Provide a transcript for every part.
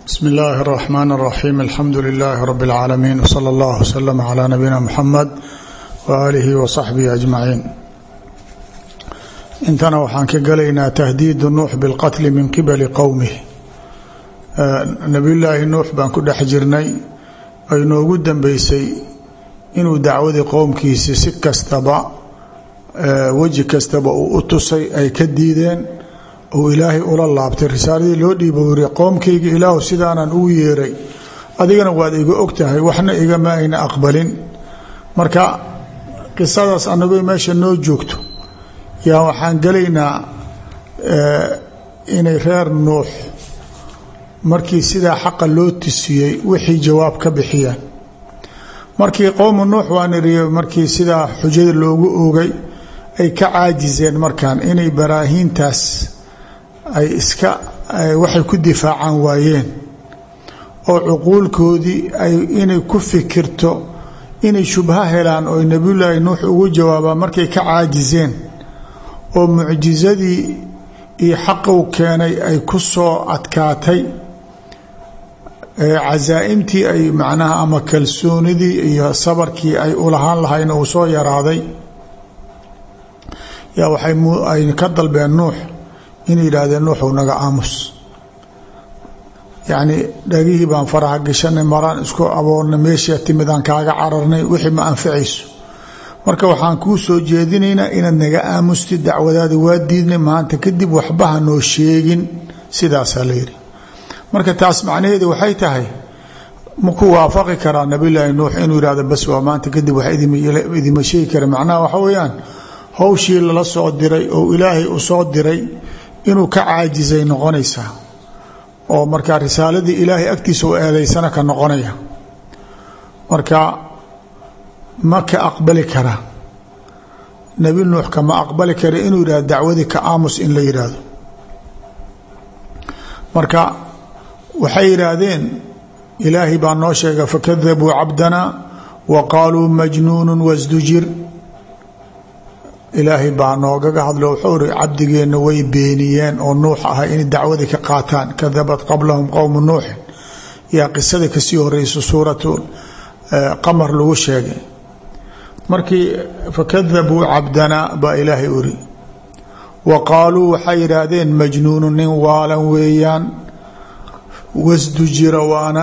bsmi illaahi اraxmaan اraxiim alxamdu lilaahi rabi اlcaalamiin wsala allah wslama calaa nabiyina muxamed waaalihi wa saxbihi ajmaciin intana waxaan ka gelaynaa tahdiidu nuux bilqatli min qibali qowmih nabiyullaahi nuux baan ku dhex jirnay ay noogu dambeysay inuu dacwadii qowmkiisi si kastaba weji kastaba uu u tusay ay ka diideen uu ilaahay ula laabtay risaaladii loo dhiiba wiri qoomkayga ilaahu sidaanan ugu yeeray adigana waad iga og tahay waxna igama ayna aqbalin marka qisadaas anagoo meesha noo joogto yaa waxaan gelaynaa inay reer nuux markii sidaa xaqa loo tusiyey wixii jawaab ka bixiyaan markii qowmu nuux waan iriy markii sidaa xujada loogu oogay ay ka caajiseen markaan inay baraahiintaas ay iska waxay ku difaacaan waayeen oo cuquulkoodii ay inay ku fikirto inay shubho helaan oo nebiyullaahi nuux ugu jawaabaan markay ka caajiseen oo mucjisadii iyo xaqow keenay ay ku soo adkaatay casaa'imtii ay macnaha ama kalsoonidii iyo sabarkii ay ulahaan lahayn uu soo yaraaday yaa waxay ka dalbeen nuux inay yidhaahdeen nuuxu naga aamus yacni dhagihii baan faraha gashanay maraan isku aboornay meeshaa timidaan kaaga cararnay wixii ma anficayso marka waxaan kuu soo jeedinaynaa inaad naga aamustid dacwadaada waa diidnay maanta kadib waxbaha noo sheegin sidaasaa la yidhi marka taas macnaheedu waxay tahay maku waafaqi karaa nabiyulaahi nuux inuu yihahdo bas waa maanta kadib wax idima sheegi kara macnaha waxa weeyaan howshii lala soo diray oo ilaahay u soo diray inuu ka caajisay noqonaysaa oo markaa risaaladii ilaahay agtiisa u eedaysana ka noqonaya marka ma ka aqbali kara nebi nuux kama aqbali kara inuu yidhahdo dacwadii ka aamus in la yidhaahdo marka waxay yidhaahdeen ilaahay baa noo sheega fakadabuu cabdana wa qaaluu majnuunu wasdujir ilaahay baa noogaga hadlo wuxuu ri cabdigeenna way beeniyeen oo nuux ahay inay dacwadii ka qaataan kadabat qablahum qowmu nuuxin yaa qisada kasii horeysa suuratu qamar lagu sheegay markii fakadabuu cabdana baa ilaahay uri wa qaaluu waxay yidhaahdeen majnuunu nin waalan weeyaan wasdujira waana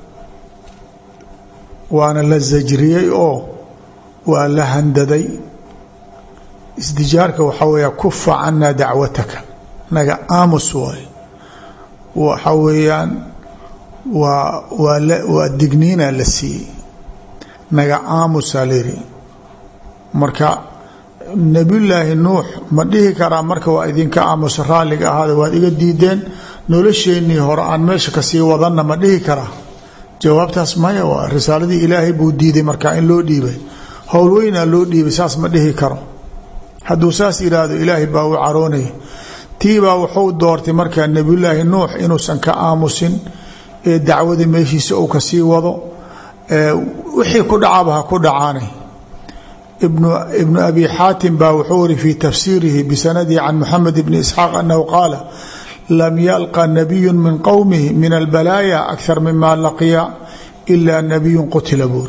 waana la sajriyey oo waa la handaday isdijaarka waxaa weeya kufa canaa dacwataka naga aamus waay waxa weeyaan waa waa waa digniina la siiyey naga aamusaa layidhi marka nebiyullaahi nuux ma dhihi karaa marka waa idinka aamusa raalliga ahaada waad iga diideen nolosheennii hore aan meesha kasii wadanna ma dhihi karaa jawaabtaas maya waa risaaladii ilaahay buu diiday markaa in loo dhiibay howlweynaa loo dhiibay saas ma dhihi karo hadduu saas yidhaahdo ilaahay baa u caroonaya tiibaa wuxuu doortay markaa nebiyullaahi nuux inuusan ka aamusin ee dacwadii meeshiisa uu kasii wado wixii ku dhacaba ha ku dhacaanay ibnu abi xaatim baa wuxuu iri fii tafsiirihi bisanadihi can moxamed bni isxaaq anahu qaala lam yalqa nabiyu min qowmihi min albalaaya akar mima laqiya ilaa nabiyu qutila buuri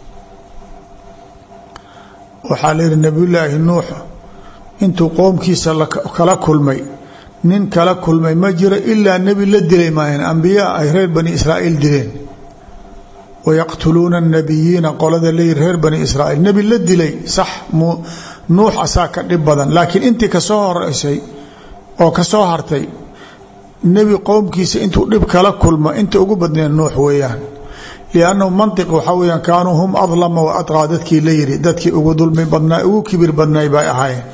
waxaa la yihi nabiyullaahi nuux intuu qoomkiisa kala kulmay nin kala kulmay ma jiro ilaa nebi la dilay maayan ambiyaa ay reer bani israa'iil dileen wayaqtuluuna nabiyiina qolada leeyi reer bani israa'iil nebi la dilay sax nuux asaa ka dhib badan laakiin intii kasoo horeysay oo kasoo hartay nebi qowmkiisa intuu dhib kala kulmo inta ugu badneen nuux weeyaan liannahu mantiq waxaa weyaan kaanuu hum adlama wa adqaa dadkii la yidhi dadkii ugu dulmi badnaa ugu kibir badnay bay ahaayeen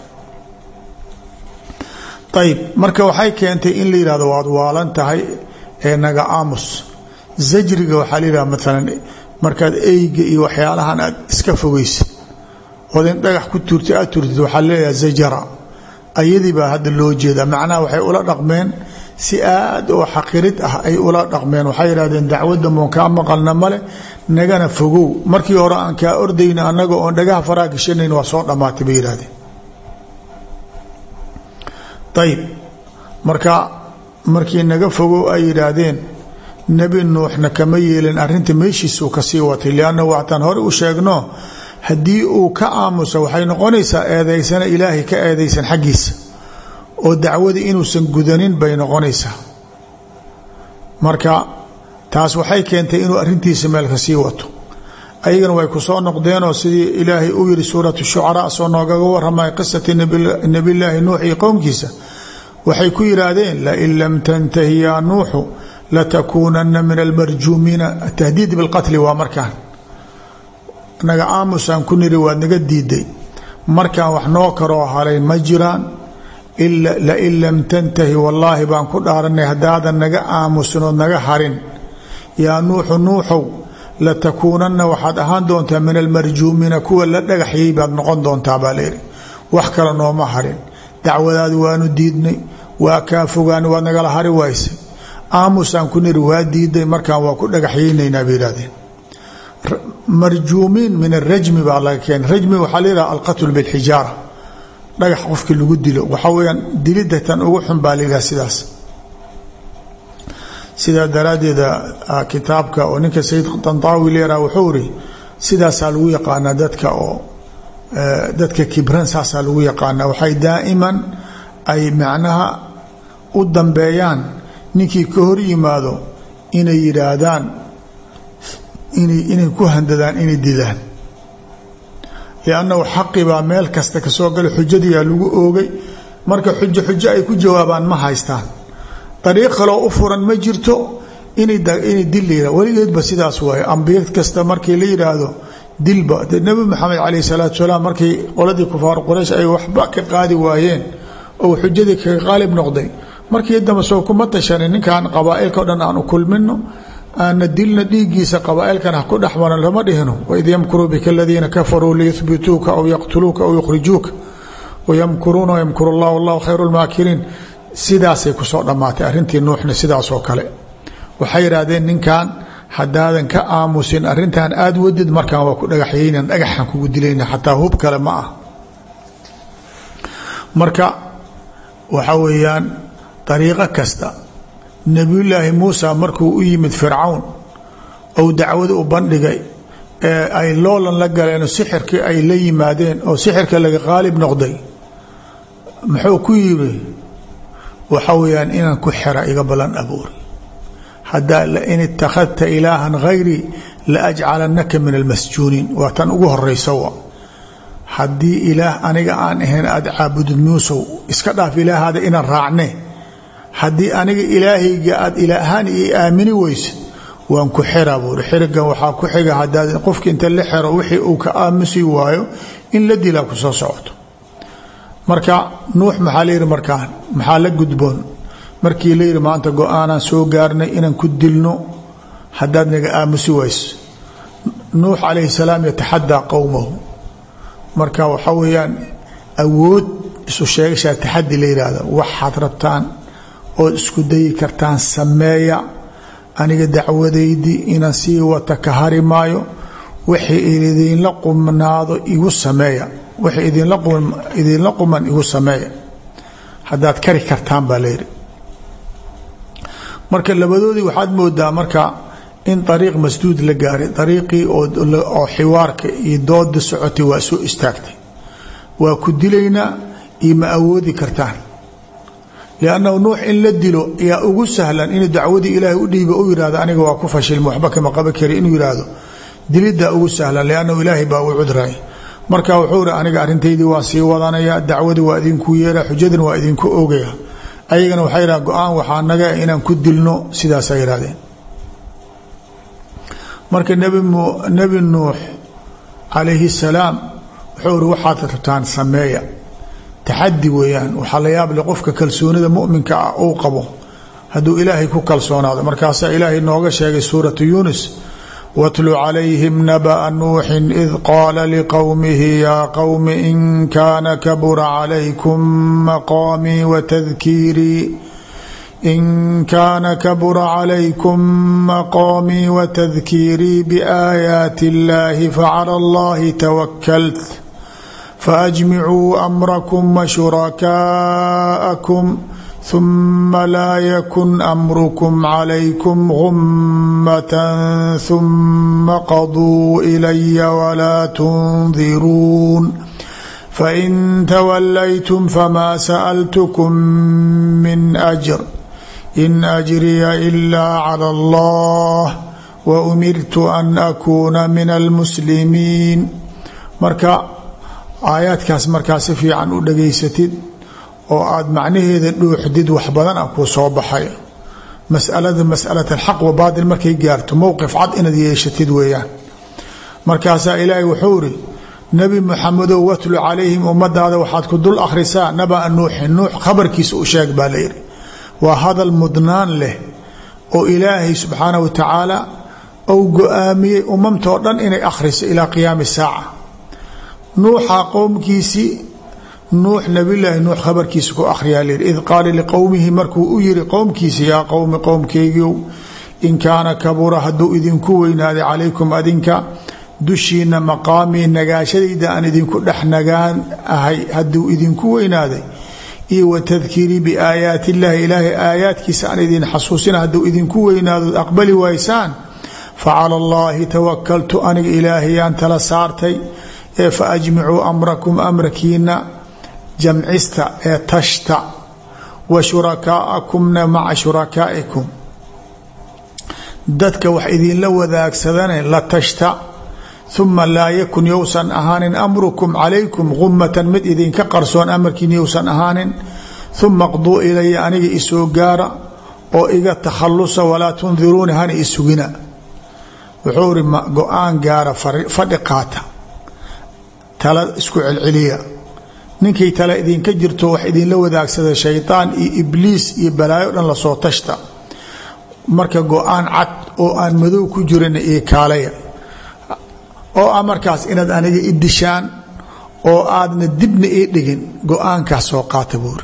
ayb marka waxay keentay in la yihahdo waad waalan tahay ee naga aamus zajriga waxaa la yihahda maalan markaad eyga iyo waxyaalahan aad iska fogeysid ood in dhagax ku tuurtay aad turtid waxaa leeyaha zajara ayadii baa hadda loo jeedaa macnaha waxay ula dhaqmeen si aad oo xaqirid ah ay ula dhaqmeen waxay yidhahdeen dacwadda moon kaa maqalna male nagana fogow markii hore aan kaa ordayna annaga oon dhagaha faraa gashanayn waa soo dhammaatay bay yidhahdeen ayib marka markii naga fogow ay yidhaahdeen nebi nuuxna kama yeelin arrinta meeshiisuu kasii watay lianna waataan hore u sheegno haddii uu ka aamuso waxay noqonaysaa eedaysana ilaahay ka eedaysan xaggiisa oo dacwadii inuusan gudanin bay noqonaysaa marka taas waxay keentay inuu arrintiisa meel kasii wato ayagana way ku soo noqdeenoo sidii ilaahay u yiri suuratu shucaraa soo noogaga waramay qisati nebillaahi nuux iyo qowmkiisa waxay ku yidhaahdeen lain lam tantahi yaa nuuxu latakuunana min almarjuumiina atahdiid bilqatli waa markaan naga aamusaan ku niri waad naga diiday markaan wax noo karoo halay ma jiraan lain lam tantahi wallaahi baan ku dhaaranay haddaadan naga aamusinood naga harin yaa nuuxu nuuxow latakuunanna waxaad ahaan doontaa min almarjuumiina kuwa la dhagaxyay baad noqon doontaa baa layidhi wax kale nooma harin dacwadaadi waanu diidnay waa kaa fogaan waad nagala hari waysay aamusaan ku niri waa diiday markaan waa ku dhagaxyaynaynaa bay yihahdeen marjuumiin min arajmi baa laga keenay rajmi waxaa layidhaha alqatlu bilxijaara dhagax qofkii lagu dilo waxaa weyaan dilidda tan ugu xun baa layidhaha sidaas sidaa daraaddeeda kitaabka oo ninka sayid dantaawi leeraha wuxuu iri sidaasaa lagu yaqaanaa dadka oo dadka kibran saasaa lagu yaqaanaa waxay daa'iman ay macnaha u dambeeyaan ninkii ka hor yimaado inay yidhaahdaan inay inay ku handadaan inay dilaan liannahu xaqi baa meel kasta ka soo gala xujadiyaa lagu oogay marka xujo xujo ay ku jawaabaan ma haystaan dariiq kaloo u furan ma jirto inay dil la yihah weligeedba sidaas waaye ambiya kasta markii la yidhaahdo dilba dee nebi maxamed calayh salaatu salaam markii qoladii kufaar quraysh ay waxba ka qaadi waayeen oo xujadii kaga qaalib noqday markii dambe soo kuma tashanin ninkan qabaailka o dhan aan u kulmino aana dilna dhiiggiisa qabaailkan ha ku dhexmaran lama dhihino waid yamkuruu bika aladiina kafaruu liyuhbituuka aw yaqtuluuka aw yukhrijuuka wayamkuruuna wayamkuru llah wallahu khayru lmaakiriin sidaasay kusoo dhammaatay arrintii nuuxna sidaasoo kale waxay yidhaahdeen ninkan haddaadan ka aamusin arrintan aada wadid markaan waa ku dhagaxyaynan dhagaxan kugu dilayna xataa hub kale ma ah marka waxa weeyaan dariiqo kasta nebiyullaahi muusa markuu u yimid fircawn ou dacwada u bandhigay ee ay loolan la galeen oo sixirkii ay la yimaadeen oo sixirka laga qaalib noqday muxuu ku yiri waxa weeyaan inaan ku xera iga ballan abuuri haddaa lain ittakhadta ilaahan hayrii la ajcalanaka min almasjuuniin waa tan ugu horaysa wa haddii ilaah aniga aan ahayn aada caabudid muusow iska dhaaf ilaahaada inaan raacne haddii aniga ilaahayga aada ilaahaan io aamini weyse waan ku xera buuri xirigan waxaa ku xiga hadaad qofki inta la xero wixii uu ka aamusi waayo in la dilaa ku soo socoto marka nuux maxaa la yidhi markaan maxaa la gudboon markii la yidhi maanta go-aanaan soo gaarnay inaan ku dilno haddaad naga aamusi wayso nuux calayhi salaam yataxadaa qowmahu marka waxaa weeyaan awood isu sheegashaa taxadi la yidhaahda waxaad rabtaan ood isku dayi kartaan sameeya aniga dacwadaydii inaan sii wata ka hari maayo wixii idinla qumnaado igu sameeya wixii idinla quman igu sameeya haddaad kari kartaan baa layidhi marka labadoodii waxaad moodaa marka in ariiq masduud la gaaray ariiqii oo xiwaarka iyo dooda socotay waa soo istaagtay waa ku dilaynaa iyo ma awoodi kartaan liannahu nuux in la dilo yaa ugu sahlan inuu dacwadii ilaahay u dhiiba u yihahdo aniga waa ku fashilma waxba kama qaban kari inuu yihahdo diliddaa ugu sahlan liannahu ilaahay baa u cudray marka wuxuu ri aniga arrintaydii waan sii wadanaya dacwadii waa idinku yeera xujadina waa idinku oogaya ayagana waxay yidhaha go-aan waxaa naga inaan ku dilno sidaasa yihahdeen marka nebi nuux calayhi salaam wuxuu ri waxaad rabtaan sameeya taxadi weeyaan waxaa la yaable qofka kalsoonida muminka ah uu qabo hadduu ilaahay ku kalsoonaado markaasaa ilaahay nooga sheegay suuratu yuunus watlu calayhim naba'a nuuxin id qaala liqowmihi yaa qowmi in kaana kabura calaykum maqaamii watadkiirii in kaana kabura calaykum maqaamii watadkiirii biaayaati اllahi facala allahi tawakalt faajmicuu amrakum washurakaa'akum ثuma laa yakun amrukm calaykum gummatan ثuma qaduu ilaya walaa tundiruun fain twalaytum fama sأltkm min أjr in ajriya ila clى اllah waumirtu an akuuna min almuslimiin marka aayaadkaas markaa si fiican u dhageysatid oo aad macnaheeda dhuuxdid wax badan a kuu soo baxay masalada masalat alxaq wa baatil markay gaarto mowqif cad inaad yeeshatid weeyaan markaasaa ilaahay wuxuu iri nebi muxamedow watlu calayhim ummadaada waxaad ku dul akhrisaa nabaa nuuxin nuux khabarkiisa u sheeg baa layidhi waa hadal mudnaan leh oo ilaahay subxaanah wa tacaala ou go-aamiyey umamtoo dhan inay akhriso ilaa qiyaami saaca nuuxa qowmkiisii nuux nabilaahi nuux khabarkiisa ku akhriyaa layidhi id qaala liqowmihi markuu u yiri qowmkiisa yaa qowmi qowmkeygiiow in kaana kabura hadduu idinku weynaaday calaykum adinka dushiina maqaamii nagaashadayda aan idinku dhex nagaan ahay hadduu idinku weynaaday iyo wa tadkiirii biaayaati illaahi ilaahay aayaadkiisa aan idin xasuusina hadduu idinku weynaadood aqbali waysaan facala allaahi tawakaltu aniga ilaahayaan tala saartay ee fa ajmicuu amrakum amrakiina jamcista ee tashta wa shurakaa'akumna maca shurakaa'ikum dadka wax idinla wadaagsadane la tashta uma laa yakun yousan ahaanin amrukum calaykum gumatan mid idinka qarsoon amarkiin yousan ahaanin uma qduu ilaya aniga isoo gaara oo iga takhalusa walaa tundiruuni hana isugina wuxuu iri go-aan gaara fadhi qaata tala isku celceliya ninkay tale idinka jirto wax idinla wadaagsada shaydaan iyo ibliis iyo balaayo dhan lasoo tashta marka go-aan cad oo aan madow ku jirin iyo kaalaya oo ah markaas inaad aniga i dishaan oo aadna dibna ii dhigin go-aankaas soo qaata buuri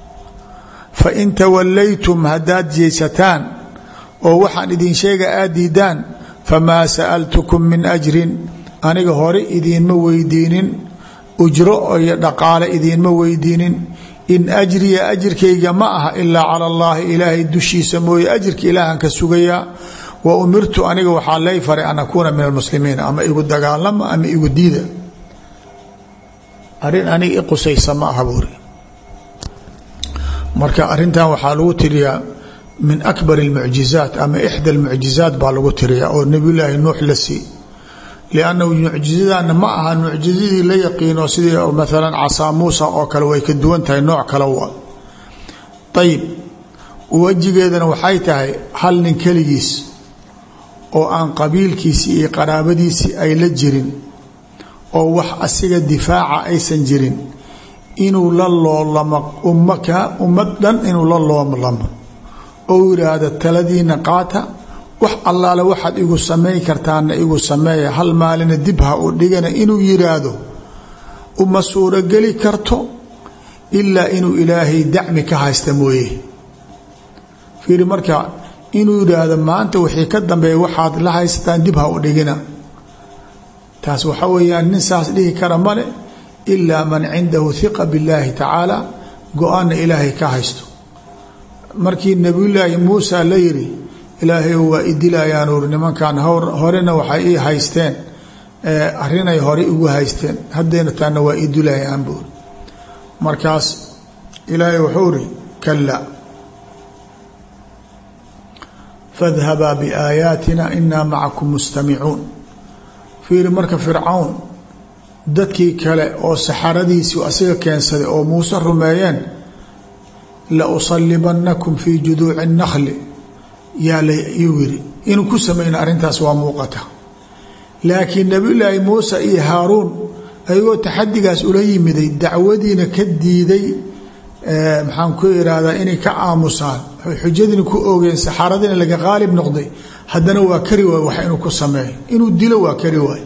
fa in tawallaytum haddaad jeesataan oo waxaan idin sheega aad diidaan famaa sa'altukum min ajrin aniga hore idiinma weydiinin ujro iyo dhaqaale idiinma weydiinin in ajriya ajirkayga ma aha ilaa cala allaahi ilaahay dushiisa mooye ajirka ilaahan ka sugayaa wa umirtu aniga waxaa lay faray an akuuna min almuslimiin ama igu dagaalama ama igu diida arrin aniga i qusaysa ma aha buuri marka arintan waxaa lagu tiriyaa min akbar اlmucjizaat ama ixda اlmucjizaat baa lagu tiriyaa oo nebiyulaahi nuux la sii liannahu mucjizadana ma aha mucjizadii la yaqiino sidii maalan casaa muusa oo kale way ka duwan tahay nooc kale wa ayib wejigeedana waxay tahay hal nin keligiis oo aan qabiilkiisii iyo qaraabadiisii ay la jirin oo wax asiga difaaca aysan jirin inuu la loolamo ummad dhan inuu la loolamo ou yidhaahdo taladiina qaata wax allaale waxaad igu samayn kartaana igu sameeya hal maalina dib ha u dhigana inuu yidhaahdo uma suurogeli karto ilaa inuu ilaahay dacmi ka haysta mooye fiiri marka inuu yidhaahdo maanta wixii ka dambeeya waxaad la haysataan dib ha u dhigina taas waxa weeyaan nin saas dhihi kara male ilaa man cindahu hiqa billaahi tacaala go-aanna ilaahay ka haysto markii nebiyulaahi muusa la yidhi ilaahay waa idilayaan uri nimankan horena waxay ii haysteen arrinay hore igu haysteen haddayna taana waa idilayaan buuri markaas ilaahay wuxuu iri kala fadhabaa biaayaatina inaa macakum mustamicuun fiiri marka fircawn dadkii kale oo saxaradiisii asiga keensaday oo muuse rumeeyeen la usalibanakum fii juduuci اnakli yaa layuu yiri inuu ku samayna arrintaas waa muuqata laakiin nabiyulaahi muuse iyo haaruun ayagoo taxadigaas ula yimiday dacwadiina ka diiday maxaan ku irahdaa inay ka aamusaan xujadiina ku oogeen saxaaradiina laga qaalib noqday haddana waa kari waay wax inuu ku sameeyo inuu dilo waa kari waay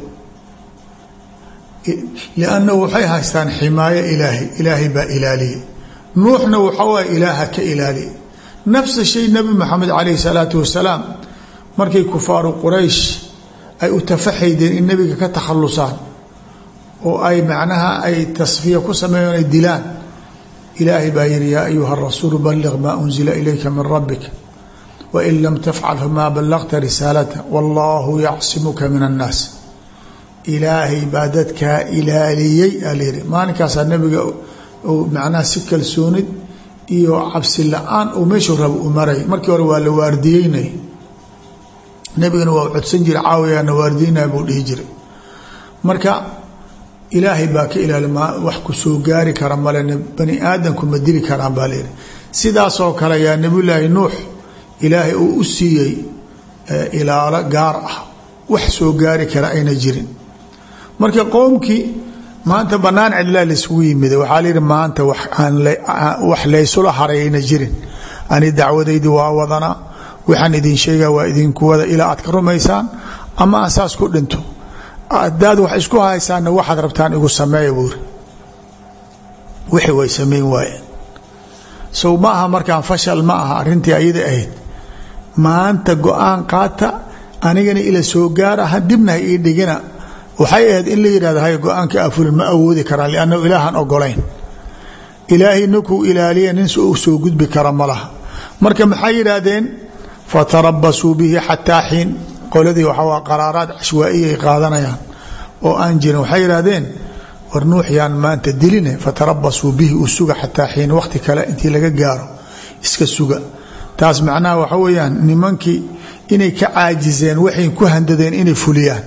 liannahu waxay haystaan ximaayo ilaahay ilaahay baa ilaaliyey nuuxna waxa waay ilaaha ka ilaaliya nafsa shay nabi maxamed calayhi salaatu wasalaam markay kufaaru quraysh ay u tafaxaydeen in nebiga ka takhalusaan oo ay macnaha ay tasfiya ku sameeyeen ay dilaan ilaahay baa yihi yaa ayuha rasuulu balliq maa unzila ilayka min rabbik wain lam tafcal famaa ballaqta risaalata wallahu yacsimuka min annaas ilaahay baa dadkaa ilaaliyey aa layihi maalinkaasaa nabiga macnaha si kalsoonid iyo cabsi la-aan uu meeshuu raba u maray markii hore waa la waardiyeynay nebigana waa codsan jira caawiyaana waardiyeynaya buu dhihi jiray marka ilaahay baa ka ilaali ma wax ku soo gaari kara male bani aadamku ma dili karaan baa layihi sidaasoo kale yaa nebiyulaahi nuux ilaahay uu u siiyey ilaalo gaar ah wax soo gaari kara ayna jirin marka qowmkii maanta banaan cidlaa laisugu yimid waxaa layihi maanta wax laysula haray ayna jirin ani dacwadaydi waa wadanaa waxaan idin sheega waa idinku wada ilaa aad ka rumaysaan ama aan saas ku dhinto hadaad wax isku haysaanna waxaad rabtaan igu sameeya buuri wixii way samayn waayeen sow ma aha markaan fashal ma aha arrintii ayada ahayd maanta go-aan qaata anigana ila soo gaara ha dibna ha ii dhigina waxay ahayd in la yidhahdo hay go-aanka afulin ma awoodi karaan liannahu ilaahan ogolayn ilaahay ninkuu ilaaliya nin u soo gudbi kara ma laha marka maxay yidhaahdeen fatarabasuu bihi xataa xiin qoladii waxaa qaraaraad cashwaaiya ay qaadanayaan oo aan jirin waxay yidhaahdeen war nuux yaan maanta diline fatarabasuu bihi u suga xataa xiin wakhti kale intii laga gaaro iska suga taas macnaha waxa weeyaan nimankii inay ka caajiseen waxay ku handadeen inay fuliyaan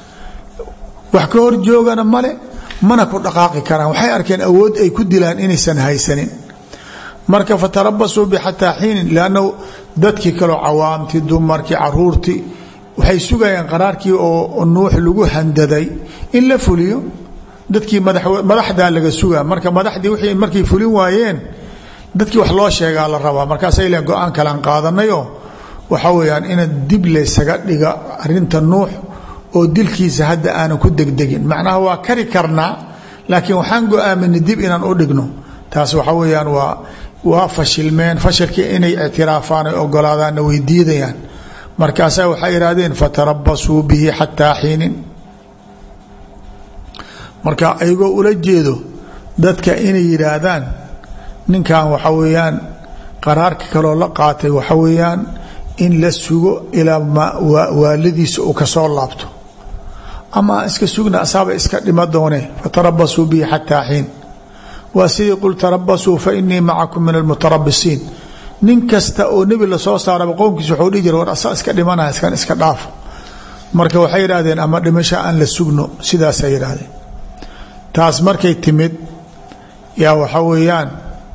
wax ka hor joogana male mana ku dhaqaaqi karaan waxay arkeen awood ay ku dilaan inaysan haysanin marka fatarabasuu bi xataa xiinin liannahu dadkii kaleo cawaamtii dumarkii caruurtii waxay sugayaan qaraarkii oo nuux lagu handaday in la fuliyo dadkii madaxdaa laga sugaa marka madaxdii wixii markay fulin waayeen dadkii wax loo sheegaa la rabaa markaasay leen go-aan kalaan qaadanayoo waxa weeyaan ina dib laysaga dhiga arinta nuux oo dilkiisa hadda aanan ku degdegin macnaha waa kari karnaa laakiin waxaan go-aaminay dib inaan u dhigno taas waxa weeyaan waa waa fashilmeen fashilkii inay ictiraafaan ay ogolaadaanna way diidayaan markaasaa waxay yidhaahdeen fatarabasuu bihi xataa xiinin marka ayagoo ula jeedo dadka inay yidhaahdaan ninkan waxa weeyaan qaraarka kaloo la qaatay waxa weeyaan in la sugo ilaa waaladiisa uu kasoo laabto ama iska sugna asaaba iska dhima doone fatarabasuu bihi xataa xiin waa sidii qul tarabasuu fa inii macakum min almutarabisiin nin kasta oo nebi lasoo saaraba qowmkiisa waxuu dhihi jira war asaa iska dhimanaya iskan iska dhaafo marka waxay yidhahdeen ama dhimasho aan la sugno sidaasay yidhaahdeen taas markay timid yaa waxa weeyaan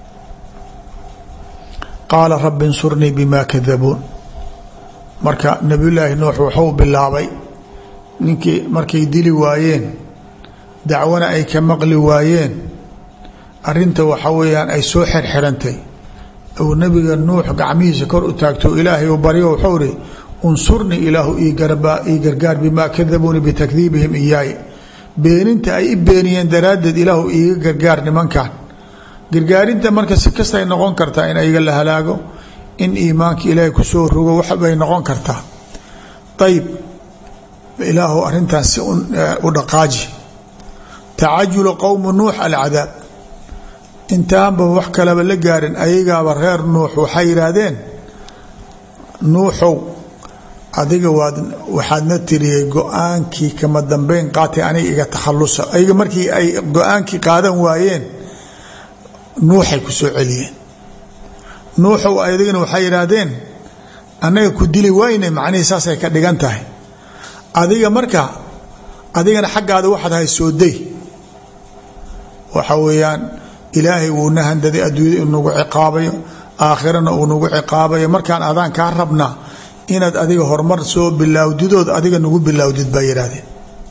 qaala rabbi insurnii bima kadabuun marka nebiyullaahi nuux wuxuu bilaabay ninkii markay dili waayeen dacwana ay ka maqli waayeen arinta waxa weeyaan ay soo xirxirantay uu nabiga nuux gacmihiisa kor u taagto ilaahay u baryo wuxuu ihi unsurnii ilaahu ii gargaar bimaa kadabuuni bitakdiibihim iyaay beeninta ay i beeniyeen daraaddeed ilaahu iiga gargaar nimankan gargaarinta marka si kastay noqon kartaa in ayaga la halaago in iimaanka ilaahay kusoo rogo waxbay noqon kartaa ayib ilaahu arintaas si u dhaqaaji tacajulu qowmu nuux alcadaab intaanba wax kaleba la gaarin ayagaaba reer nuux waxay yidhaahdeen nuuxow adiga waad waxaadna tiriyey go-aankii kama dambeyn qaatay aniga iga takhalusa ayaga markii ay go-aankii qaadan waayeen nuuxay ku soo celiyeen nuuxow adigana waxay yidhaahdeen annaga ku dili wayne macnihii saasay ka dhigan tahay adiga marka adigana xaggaada waxaad hay soo day waxa weeyaan ilaahay wuuna handaday adduunyada inu nagu ciqaabayo aakhirana uu nagu ciqaabayo markaan adaan kaa rabnaa inaad adiga horumar soo bilaawdidood adiga nagu bilaawdid baa yidhaahdeen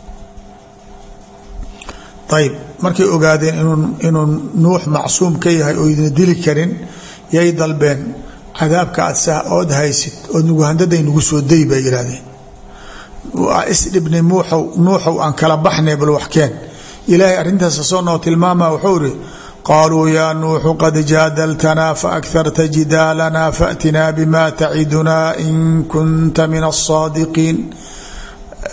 ayib markay ogaadeen inuu nuux macsuum ka yahay oo idina dili karin yay dalbeen cadaabka aad sa ood haysid ood nagu handaday nagu soo day bay yidhahdeen waa isdhibnay muuxow nuuxow aan kala baxnay bal waxkeen ilaahay arrintaas soo noo tilmaama wuxuu ihi qaaluu yaa nuuxu qad jaadaltanaa faakharta jidaalana faatinaa bima tacidunaa in kunta min asaadiqiin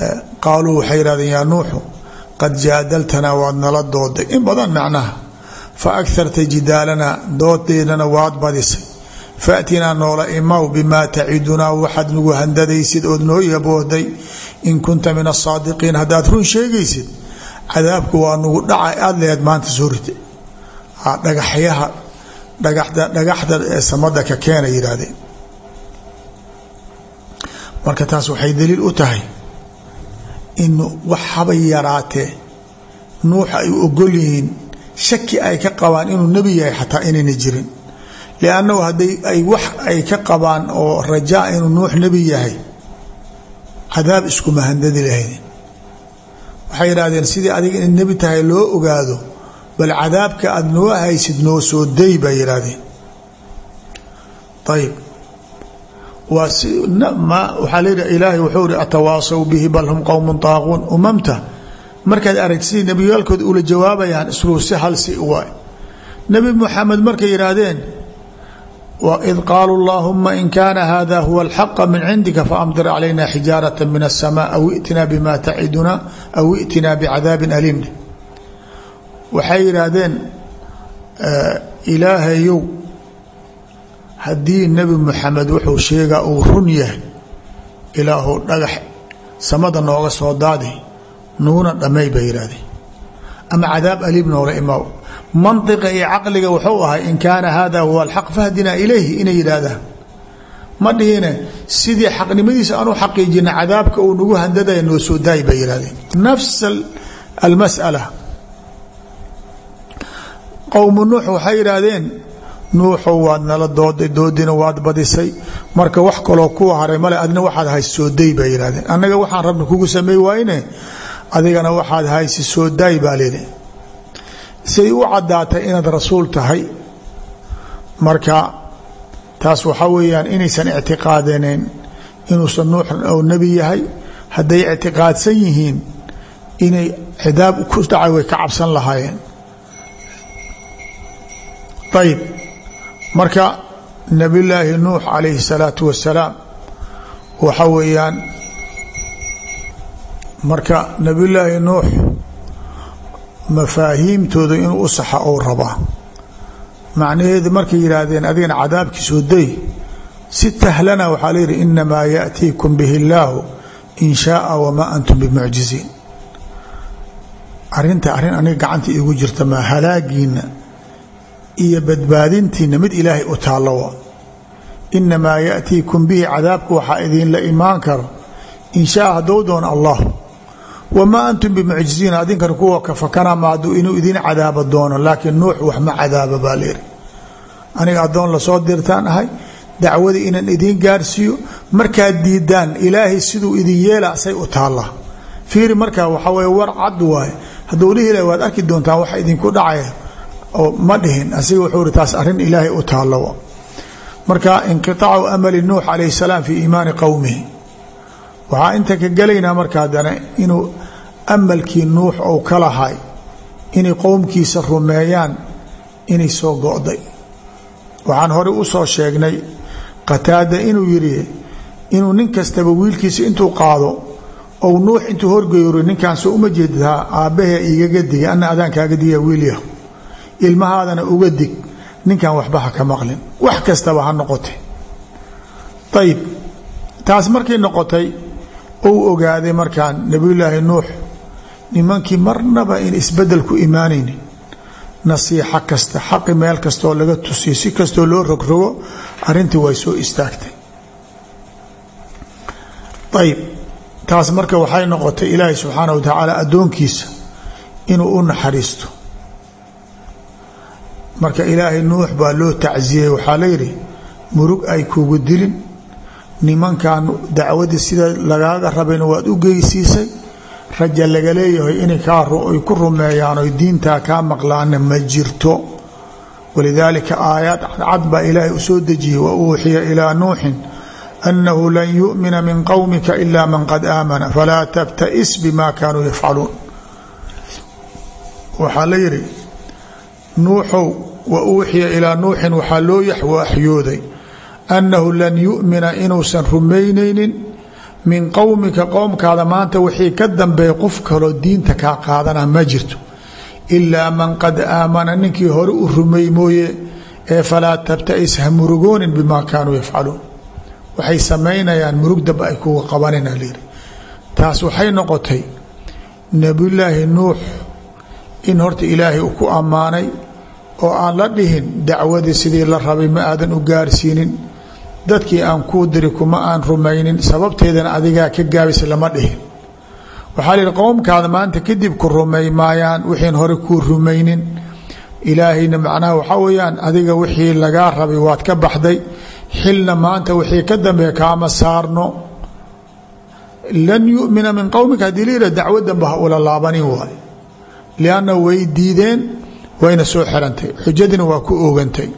qaaluu waxay yihahdeen yaa nuuxu qad jaadaltanaa waad nala dooday in badan macnaha fa agharta jidaalana doodeedana waad badisay faatinaa noola imaw bimaa tacidunaa waxaad nagu handadaysid ood noo yaboohday in kunta min asaadiqiin haddaad run sheegaysid cadaabku waa nagu dhaca aada leed maanta soo rita dhagaxyaha dhagaxda dhagaxda ee samada ka keena yidhaahdeen marka taas waxay daliil u tahay in wax habay yaraatee nuux ay u ogol yihiin shaki ay ka qabaan inuu nebi yahay xataa inayna jirin liannahu hadday ay wax ay ka qabaan oo rajaa inuu nuux nebi yahay cadaab iskuma handadi lahayn waxay yidhahdeen sidii adiga in nebi tahay loo ogaado bal cadaabka aada noo haysid noo soo day bay yidhahdeen ayib waa waxaa leeyihi ilaahay wuxuu ihi atawaasaw bihi bal hum qowmun taaquun umamta markaad aragti sidii nebiyaalkooda ula jawaabayaan isluu si hal si waay nebi muxamed markay yidhaahdeen id qaaluu اllahuma in kaana hada huwa اlxaqa min cindika faamdir calayna xijaaraة min الsmاء aw itina bima taciduna aw itina bcadaabi aliim waxay yidhaahdeen ilaahayow haddii nebi muxamed wuxuu sheegaa uu run yahay ilaahu dhagax samada nooga soo daadi nuguna dhamay bay yidhahdeen ama cadaab aliim noola imaaw manطiqa iyo caqliga wuxuu ahay in kaana hada huwa alxaq fahdinaa ilayhi inay yidhaahdaan ma dhihine sidii xaqnimadiisa aanu xaqiijina cadaabka uu nagu handadaya noo soo daay bay yihahdeen nafs almas'ala qowmu nuux waxay yidhaahdeen nuuxow waad nala dooday doodina waad badisay marka wax kaloo kuwa haray male adna waxaad haysi soo day bay yidhahdeen annaga waxaan rabna kugu sameey waayne adigana waxaad haysi soo daay baa lidi siay u caddaatay inaad rasuul tahay marka taas waxaa weeyaan inaysan ictiqaadaneen inuusan nuux ou nebi yahay hadday ictiqaadsan yihiin inay cidaab ku dhacay way ka cabsan lahaayeen ayib marka nebillaahi nuux calayhi salaatu wasalaam waxa weeyaan marka nebillaahi nuux mafaahiimtooda inuu u saxa ou rabaa macnaheedu markay yidhaahdeen adigana cadaabkiisoo day si tahlana waxaa la yidhi inamaa yaأtiikum bihi اllaahu in shaaa wamaa antum bimucjiziin arinta arrin aniga gacanta iigu jirta maa halaagiina iyo badbaadintiina mid ilaahay u taallowa inamaa yaأtiikum bihi cadaabka waxaa idinla imaan karo in shaaa haddou doona allah wamaa antum bimucjiziin adinkan kuwa kafakana maadu inuu idin cadaabo doono laakiin nuux wax ma cadaaba baa leeri aniga addoon lasoo dirtaan ahay dacwadii inaan idiin gaarsiiyo markaad diidaan ilaahay siduu idin yeela say u taallaa fiiri markaa waxaa weye war cad waaye hadduu dhihi laha waad arki doontaan waxa idinku dhacaya oo ma dhihin asiga wuxuu ihi taas arrin ilaahay u taallowa marka inqiaacu amali nuux calayh salaam fii iimaani qowmihi waxaa inta ka gelaynaa marka haddana inuu amalkii nuux ou ka lahay inay qowmkiisa rumeeyaan inay soo go'day waxaan horey u soo sheegnay qataada inuu yidhi inuu nin kastaba wiilkiisa intuu qaado ou nuux intuu horgeyro ninkaan soo uma jeedtaa aabbahee igaga diga ana adaan kaaga diga wiilyahu ilmahaadana uga dig ninkan waxba ha ka maqlin wax kastaba ha noqotay ayib taas markay noqotay ou ogaaday markaan nebiyulaahi nuux nimankii marnaba in isbedel ku imaanaynin nasiixo kasta xaqi meel kastaoo laga tusiyo si kastoo loo rogrogo arrintii way soo istaagtay ayib taas marka waxay noqotay ilaahay subxaana wa tacaala addoonkiisa inuu u naxariisto marka ilaahay nuux baa loo tacsiyey waxaa layidhi murug ay kugu dilin nimankan dacwadii sida lagaaga rabayna waad u geysiisay raja laga leeyahay inay ay ku rumeeyaan oy diintaa kaa maqlaana ma jirto walidaalika aayaad cadcad baa ilaahay u soo dejiyey wa uuxiya ilaa nuuxin annahu lan yu'mina min qowmika ila man qad aamana falaa tabta'is bima kaanuu yafcaluun waxaa la yidhi nuuxow wa uuxiya ilaa nuuxin waxaa loo waxyooday annahu lan yu'mina inuusan rumaynaynin min qowmika qowmkaada maanta wixii ka dambeeya qof kaloo diinta kaa qaadana ma jirto ilaa man qad aamana ninkii hore u rumey mooye ee falaa tabtais ha murugoonin bimaa kaanuu yafcaluun waxay samaynayaan murug damba ay kuga qabanina lyidhi taas waxay noqotay nebiyulaahi nuux in horta ilaahay uu ku ammaanay oo aan la dhihin dacwadii sidii la rabay ma aadan u gaarsiinin dadkii aan kuu diri kuma aan rumaynin sababteedana adigaa ka gaabisa lama dhihin waxaa la yidhi qowmkaada maanta kadib ku rumay maayaan wixiin hore kuu rumaynin ilaahayna macnaha waxaa weeyaan adiga wixii lagaa rabay waad ka baxday xilna maanta wixii ka dambeeya kaama saarno lan yumina min qowmika haddii la yidhah dacwo danba ha ula laabanin waay lianna way diideen wayna soo xirantay xujadiina waa ku oogantay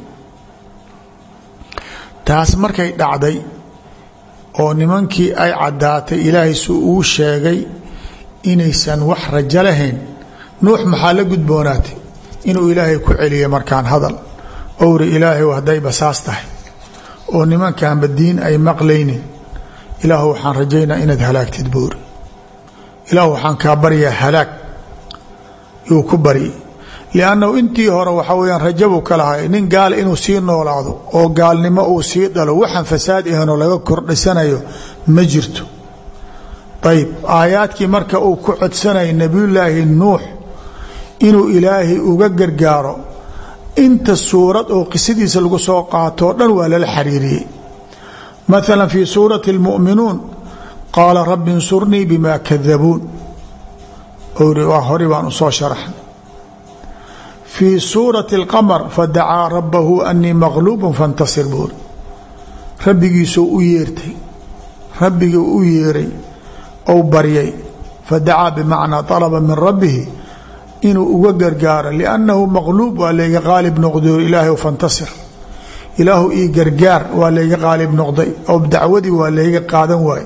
taas markay dhacday oo nimankii ay caddaatay ilaahay su uu sheegay inaysan wax rajo lahayn nuux maxaa la gudboonaatay inuu ilaahay ku celiya markaan hadal owri ilaahay haddayba saas tahay oo nimankanba diin ay maqlaynin ilaahu waxaan rajaynaa inaad halaagtid buuri ilaahu waxaan kaa baryaa halaag yuu ku baryi liannahu intii hore waxaa weyaan rajabuu ka lahay nin gaal inuu sii noolaado oo gaalnimo uu sii dhalo waxaan fasaad ahanoo laga kordhisanayo ma jirto ayb aayaadkii marka uu ku codsanaya nebiyullaahi nuux inuu ilaahay uga gargaaro inta suurad oo qisadiisa lagu soo qaatoo dhan waa lala xariiriyey maala fii suurati اlmu'minuun qaala rabbi insurnii bima kadabuun ori waa hori baan u soo sharaxnay fii suurati اlqamar fadacaa rabbahu anii maqluubu fantasir buuri rabbigiisuu u yeertay rabbigii u yeeray ou baryay fadacaa bimacnaa طalaba min rabbihi inuu uga gargaaro liannahu maqluub waa layga qaalib noqday ilaahay fantasir ilaahu ii gargaar waa layga qaalib noqday oo dacwadii waa layga qaadan waay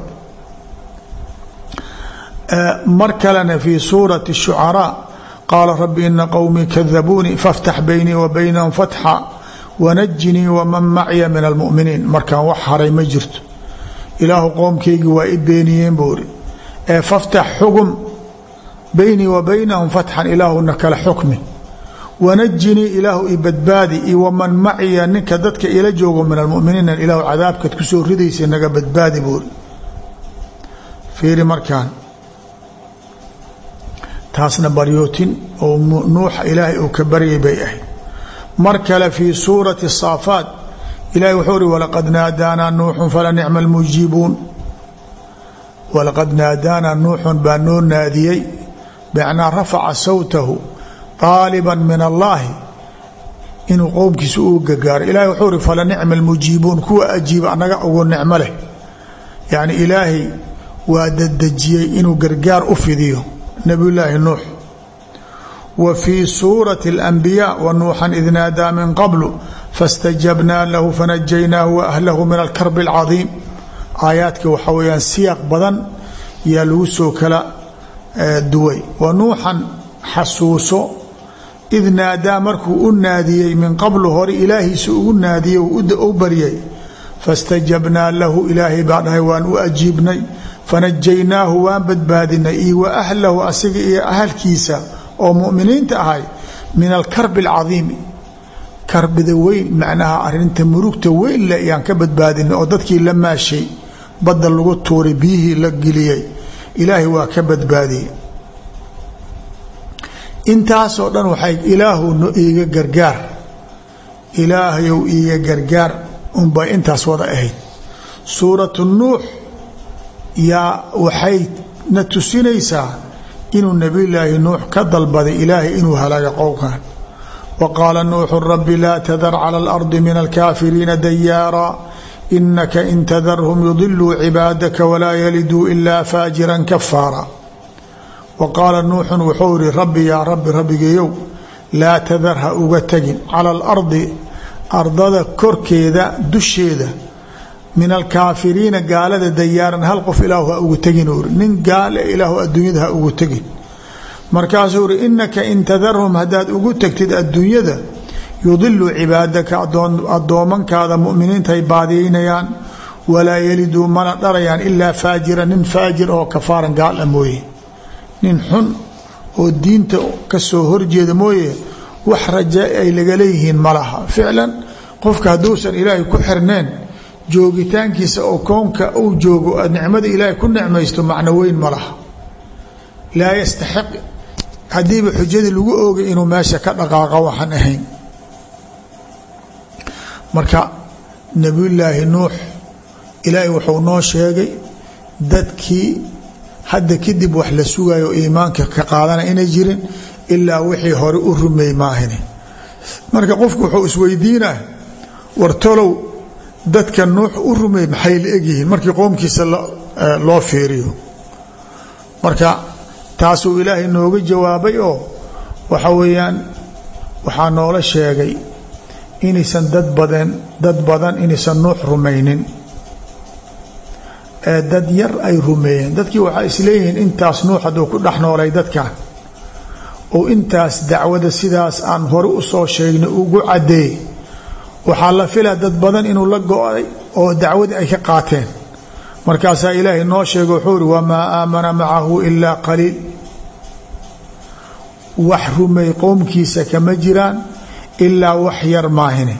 mar kalena fii suurati الshucaraa qaala rabbi ina qowmii kadabuunii faاftax baynii wa baynahum fatxa wanajinii waman macya min almuminiin markaan wax haray ma jirto ilaahu qowmkaygii waa i beeniyeen buuri ee faftax xugum baynii wa baynahum fatxan ilaahuna kala xukmi wanajinii ilaahu i badbaadi iyo waman maciya ninka dadka ila joogo min almuminiina ilaahu cadaabkaad ku soo ridaysa naga badbaadi buuri fiiri markaan taasna baryootin oo nuuxa ilaahay uu ka baryay bay ahayd mar kale fii suurati saafaat ilahi wuxuu uri walaqad naadaanaa nuuxun fala nicma almujiibuun walaqad naadaanaa nuuxun baa noo naadiyey bicnaa rafaca sawtahu aaliban min allaahi inuu qowmkiisa uu gargaaro ilahi wuxuu uri fala nicma almujiibuun kuwa ajiiba anaga ugu nicmo leh yacni ilaahay waa dadejiyey inuu gargaar u fidiyo nabiyullaahi nuux wa fii suurati اlanbiyaa wa nuuxan id naadaa min qablu fastajabnaa lahu fanajaynaahu wa ahlahu min alkarbi اlcadiim aayaadka waxaa weyaan siyaaq badan yaa lagu soo kala duway wa nuuxan xasuuso id naadaa markuu u naadiyey min qablu hore ilaahiisa ugu naadiyey u baryay fastajabnaa lahu ilaahay baa dhahay waan u ajiibnay fanajaynaahu waan badbaadinay iyo wa ahlahu asiga iyo ahalkiisa oo muminiinta ahay min alkarbi alcadiimi karbida weyn macnaha arinta murugta weyn le yaan ka badbaadinay oo dadkii la maashay badda lagu tuuray biyihii la geliyey ilaahay waa ka badbaadiyey intaasoo dhan waxay ilaahu iiga gargaar ilaahayow iiga gargaar unbay intaas wada ahayd suuratu nuux yaa waxay na tusinaysaa inuu nebiyulaahi nuux ka dalbaday ilaahay inuu halaaga qowkan wa qaala nuuxu rabbi laa tadar cala alardi min alkaafiriina dayaara inaka in tadarhum yudiluu cibaadaka walaa yaliduu ilaa faajiran kafaara wa qaala nuuxun wuxuu ihi rabbi yaa rabbi rabbigeeyow laa tadar ha uga tegin cala alardi ardada korkeeda dusheeda min alkaafiriina gaalada dayaaran hal qof ilaahu ha ugu tegin uri nin gaale ilaahu adduunyada ha ugu tegin markaasuu uri inaka in tadarhum haddaad ugu tegtid adduunyada yudilu cibaadaka addoomankaada muminiintaay baadiyeynayaan walaa yaliduu mana dharayaan ilaa faajira nin faajir oo kafaaran gaala mooye nin xun oo diinta kasoo horjeeda mooye wax raja ay laga leeyihiin ma laha ficlan qofka hadduusan ilaahay ku xirneen joogitaankiisa oo koonka uu joogo nicmada ilaahay ku nicmaysto macno weyn ma laha laa yastaxiq haddiiba xujadii lagu oogay inuu meesha ka dhaqaaqa waxaan ahayn marka nebiyullaahi nuux ilaahay wuxuu noo sheegay dadkii hadda kadib wax la sugayo o iimaanka ka qaadana inay jirin ilaa wixii hore u rumeey maahine marka qofku wuxuu isweydiinaa wartolow dadka nuux u rumeey maxay la egyihiin markii qoomkiisa loo fiiriyo marka taasuu ilaahay nooga jawaabay oo waxa weeyaan waxaa noola sheegay inaysan dad badan dad badan inaysan nuux rumaynin ee dad yar ay rumeeyeen dadkii waxaa isleeyihiin intaas nuux hadduu ku dhex noolay dadkan oo intaas dacwada sidaas aan hore u soo sheegnay ugu caddeeyey waxaa la filaa dad badan inuu la go-ay oo dacwadii ay ka qaateen markaasaa ilaahay noo sheega wuxuu ihi wamaa aamana macahu ilaa qaliil wax rumey qowmkiisa kama jiraan ilaa wax yar maahine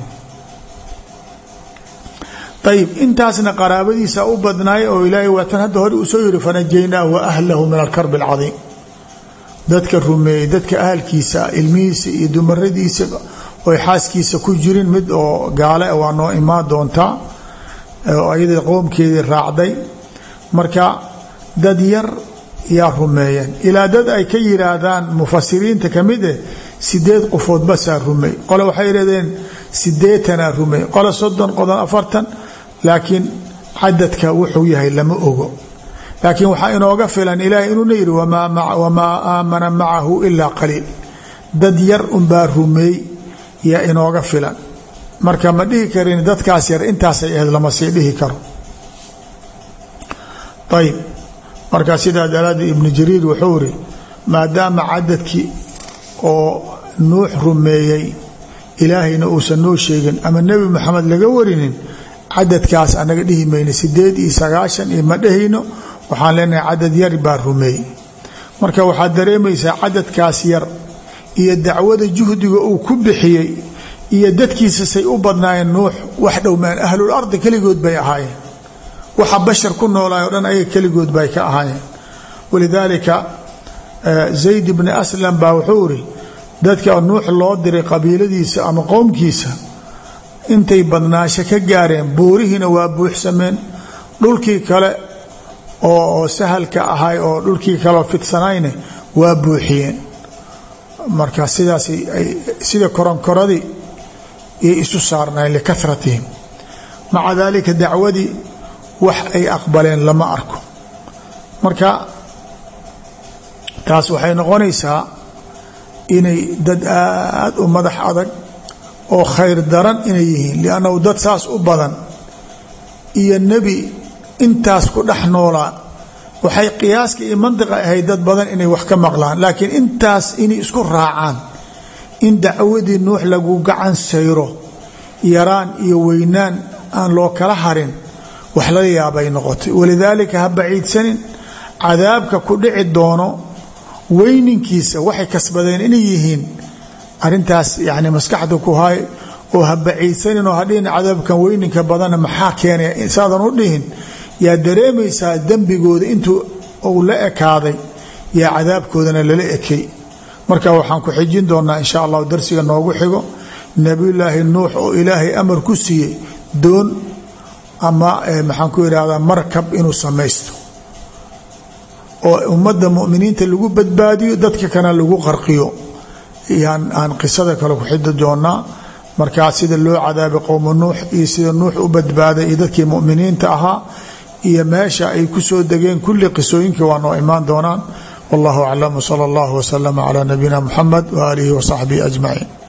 ayib intaasna qaraabadiisa u badnaay oo ilaahay waatan hadda hore uu soo yiri fanajaynaahu wa ahlahu min alkarbi alcadiim dadka rumeeyey dadka ahalkiisa ilmihiisa iyo dumaradiisa oy xaaskiisa ku jirin mid oo gaale waa noo imaan doontaa oo ayada qoomkeedii raacday marka dad yar yaa rumeeyeen ilaa dad ay ka yiraahdaan mufasiriinta ka mid eh sideed qofood basaa rumey qole waxay yidhahdeen sideetanaa rumey qole soddon qodon afartan laakiin cadadka wuxuu yahay lama ogo laakiin waxaa inooga filan ilaahay inuuna yidhi wamaa aamana macahu ilaa qaliil dad yar unbaa rumeey yaa inooga filan marka ma dhihi karin dadkaas yar intaasay ahayd lama sii dhihi karo ayib marka sidaa daraaddeed ibnu jariir wuxuu iri maadaama cadadkii oo nuux rumeeyey ilaahayna uusan noo sheegin ama nebi maxamed laga warinin cadadkaas anaga dhihi mayno sideed iyo sagaashan iyo ma dhehayno waxaan leenahay cadad yar baa rumeeyey marka waxaad dareemaysaa cadadkaas yar iyo dacwada juhdiga uu ku bixiyey iyo dadkiisa say u badnaayeen nuux wax dhowmaan ahlul ardi keligood bay ahaayeen waxa bashar ku noolaay o dhan ayaga keligood bay ka ahaayeen walidaalika zayd bni aslam baa wuxuu iri dadka nuux loo diray qabiiladiisa ama qowmkiisa intay badnaasho ka gaareen buurihiina waa buuxsameen dhulkii kale oo sahalka ahay oo dhulkii kaleo fidsanayne waa buuxiyeen marka sidaas sida koronkoradii yay isu saarnayen likaratihim maca daalika dacwadii wax ay aqbaleen lama arko marka taas waxay noqonaysaa inay dad aad u madax adag oo khayr daran inay yihiin liannahu dad saas u badan iyo nebi intaas ku dhex noolaa waxay qiyaaska iyo mandiqa ahayd dad badan inay wax ka maqlaan laakiin intaas inay isku raacaan in dacwadii nuux lagu gacan sayro yaraan iyo weynaan aan loo kala harin wax laga yaabay noqotay walidaalika ha baciidsanin cadaabka ku dhici doono weyninkiisa waxay kasbadeen inay yihiin arintaas yani maskaxda ku hay oo ha baciidsanin oo hadhihin cadaabkan weyninka badanna maxaa keenaya saadan u dhihin yaa dareemaysaa dembigooda intuu uu la ekaaday yaa cadaabkoodana lala ekay marka waxaan ku xijin doonaa insha allahu darsiga noogu xigo nebiyulaahi nuux oo ilaahay amar ku siiyey doon ama maxaan ku idhahdaa markab inuu samaysto oo ummadda muminiinta lagu badbaadiyo dadka kana lagu qarqiyo yaan aan qisada kale ku xidi doonaa markaa sida loo cadaabay qowma nuux iyo sida nuux u badbaaday iyo dadkii muminiinta ahaa iyo meesha ay ku soo degeen kulli qisooyinkii waa noo imaan doonaan wallahu aclam wsala allahu waslama calaa nabiyina muxamed waaalihi wasaxbihi ajmaciin